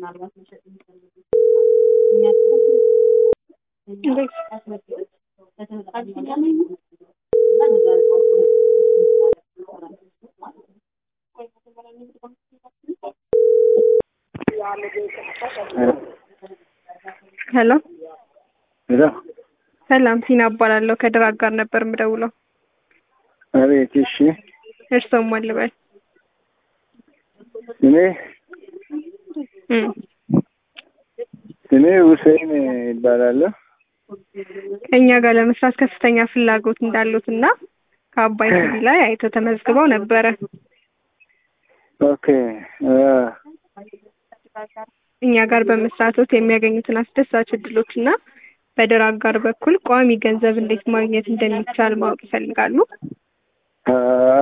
ሄሎ ሄሎ ሰላም ሲና እባላለሁ ከድራግ ጋር ነበር የምደውለው አቤት እሺ እርስዎም ማን ልበል እኔ እም እኔ ሁሴን ይባላለሁ ከእኛ ጋር ለመስራት ከፍተኛ ፍላጎት እንዳሉት እና ከአባይ ቲቪ ላይ አይተው ተመዝግበው ነበረ ኦኬ አ እኛ ጋር በመስራቶት የሚያገኙትን አስደሳች እድሎች እና በድራግ ጋር በኩል ቋሚ ገንዘብ እንዴት ማግኘት እንደሚቻል ማወቅ ይፈልጋሉ አ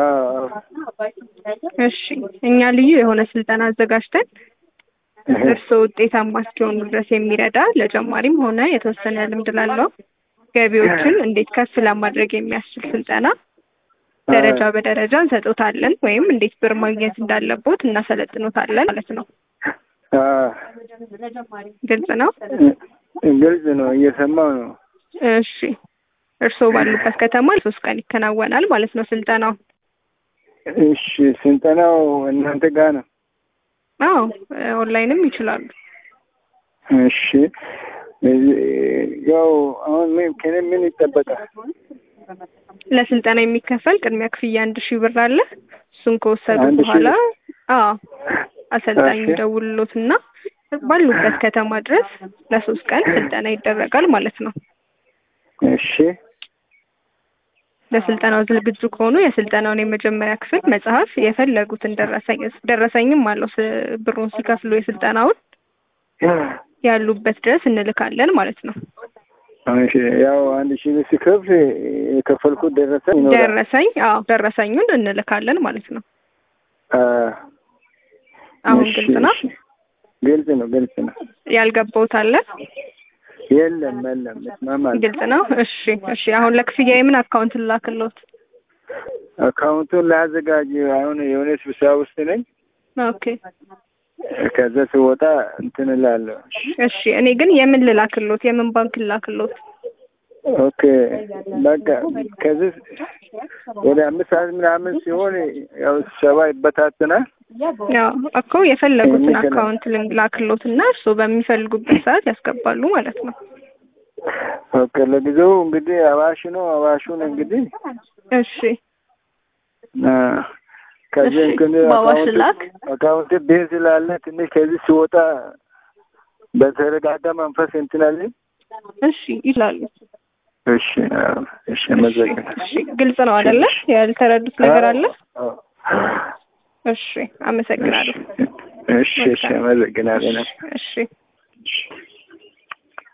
እሺ እኛ ልዩ የሆነ ስልጠና አዘጋጅተን እርስዎ ውጤታማ እስኪሆኑ ድረስ የሚረዳ ለጀማሪም ሆነ የተወሰነ ልምድ ላለው ገቢዎችን እንዴት ከፍ ለማድረግ የሚያስችል ስልጠና ደረጃ በደረጃ እንሰጦታለን ወይም እንዴት ብር ማግኘት እንዳለቦት እናሰለጥኖታለን ማለት ነው። አ ግልጽ ነው? ግልጽ ነው፣ እየሰማው ነው። እሺ እርስዎ ባሉበት ከተማ ሶስት ቀን ይከናወናል ማለት ነው ስልጠናው። እሺ ስልጠናው እናንተ ጋር ነው? አዎ ኦንላይንም ይችላሉ። እሺ ያው አሁን ምን ከኔ ምን ይጠበቃል? ለስልጠና የሚከፈል ቅድሚያ ክፍያ አንድ ሺህ ብር አለ። እሱን ከወሰዱ አንድ ሺህ በኋላ አዎ አሰልጣኝ እሺ። ይደውልሎትና ባሉበት ከተማ ድረስ ለሶስት ቀን ስልጠና ይደረጋል ማለት ነው። እሺ ለስልጠናው ዝግጁ ከሆኑ የስልጠናውን የመጀመሪያ ክፍል መጽሐፍ የፈለጉትን ደረሰኝ ደረሰኝም አለው ስ- ብሩን ሲከፍሉ የስልጠናውን ያሉበት ድረስ እንልካለን ማለት ነው። እሺ ያው አንድ ሺህ ብር ሲከፍል የከፈልኩት ደረሰኝ ይኖራል። ደረሰኝ አዎ ደረሰኙን እንልካለን ማለት ነው። አ አሁን እሺ፣ ግልጽ ነው። እሺ። ግልጽ ነው፣ ግልጽ ነው። ያልገባውት አለ? የለም የለም፣ እስማማለሁ። ግልጽ ነው። እሺ እሺ። አሁን ለክፍያ የምን አካውንት ላክሎት? አካውንቱን ላዘጋጅ። አሁን የሆነ ስብሰባ ውስጥ ነኝ። ኦኬ ከዛ ስወጣ እንትን እላለሁ። እሺ። እኔ ግን የምን ልላክሎት? የምን ባንክ ልላክሎት? ኦኬ በቃ ከዚህ ወደ አምስት ሰዓት ምናምን ሲሆን ያው ስብሰባ ይበታተናል። ያው እኮ የፈለጉትን የሚገና- አካውንት ላክሎት እና እርስዎ በሚፈልጉበት ሰዓት ያስገባሉ ማለት ነው። ኦኬ ለጊዜው እንግዲህ አዋሽ ነው። አዋሹን እንግዲህ እሺ አ፣ ከዚህ እሺ፣ እንግዲህ በአዋሽ አካውንት ላክ። አካውንት ቤት ስላለ ትንሽ ከዚህ ሲወጣ በተረጋጋ መንፈስ እንትን አለኝ። እሺ ይላሉ። እሺ አዎ፣ እሺ አመሰግናለሁ። እሺ ግልጽ ነው አይደለ? ያልተረዱት ነገር አለ? አዎ፣ እሺ አመሰግናለሁ። እሺ እሺ አመሰግናለሁ። እሺ እሺ